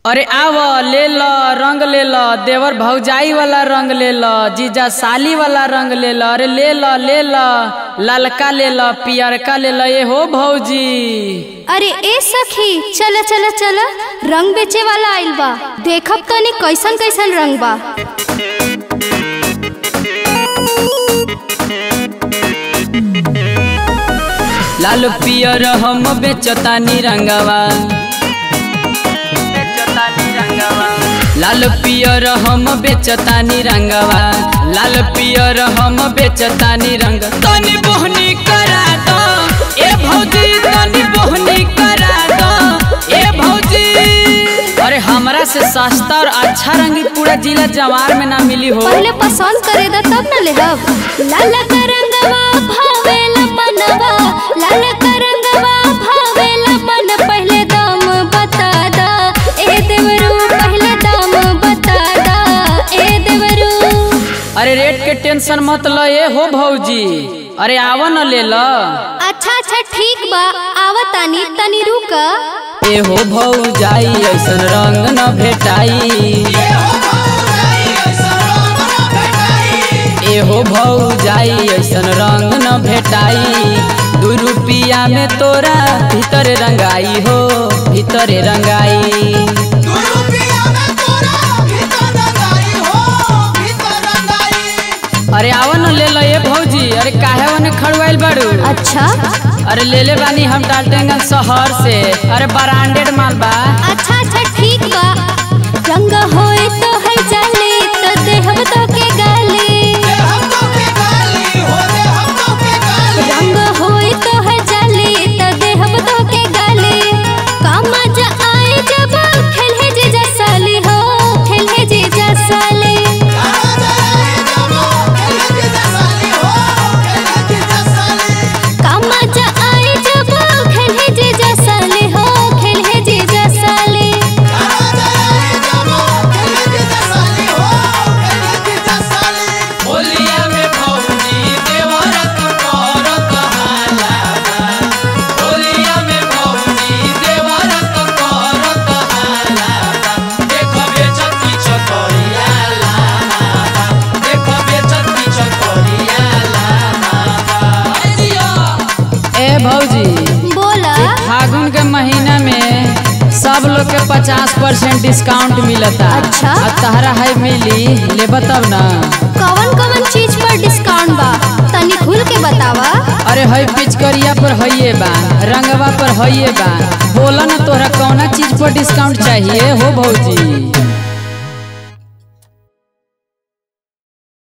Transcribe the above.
अरे आव ले ल रंग ले ल देवर भौजाई वाला रंग ले ल जीजा साली वाला रंग ले ल अरे ले ल ले ल ललका ले ल पियरका ले ल ये हो भौजी अरे ए सखी चल चल चल रंग बेचे वाला आइल बा देखब तनी कैसन कैसन रंग बा लाल पियर हम बेचतानी रंगवा लाल पियर हम बेचतानी रंगवा लाल पियर हम बेचतानी रंग तनी बोहनी करा दो ए भौजी तनी बोहनी करा दो ए भौजी अरे हमरा से सस्ता और अच्छा रंगी पूरा जिला जवार में ना मिली हो पहले पसंद करे दा तब न लेहब लाल का रंगवा भावेला मनवा लाल का रंगवा भावेला मन पहले दाम बता दा ए देवरू पहले दाम बता दा ए देवरू अरे रेट के टेंशन मत ल ए हो भौजी अरे आव न ले ल अच्छा अच्छा ठीक बा आवतानी तनी रुक ए हो भौजाई ऐसन रंग न भेटाई ए हो भौजाई ऐसन रंग न भेटाई दू रुपिया में तोरा भीतर रंगाई हो भीतर रंगाई अरे आव न ले ल ए भौजी अरे काहे वने खड़वाइल बाड़ू अच्छा अरे ले ले बानी हम डाल्टेंगन शहर से अरे ब्रांडेड माल बा अच्छा अच्छा ठीक बा रंग होए तो है जाले तो देहब तो के गाले रंग होए तो है जाले तो देहब तो के गाले कामा जा आए जब खेले जे जा साली हो खेले जे जा साली कामा जा आए जब खेले जे जा साली हो खेले जे जा साली होलिया में भौजी देवरत करत हाला होलिया में भौजी देवरत करत हाला देखबे छत्ती छकरिया ला देखबे छत्ती छकरिया ला ए भौजी बोला फागुन के महीना में सब लोग के पचास परसेंट डिस्काउंट मिलता अच्छा। अब तहरा है मिली ले तब ना कवन कवन चीज पर डिस्काउंट बा तनी खुल के बतावा अरे हई पिचकरिया पर हइये बा रंगवा पर हइये बा बोला ना तोहरा कौना चीज पर डिस्काउंट चाहिए हो भौजी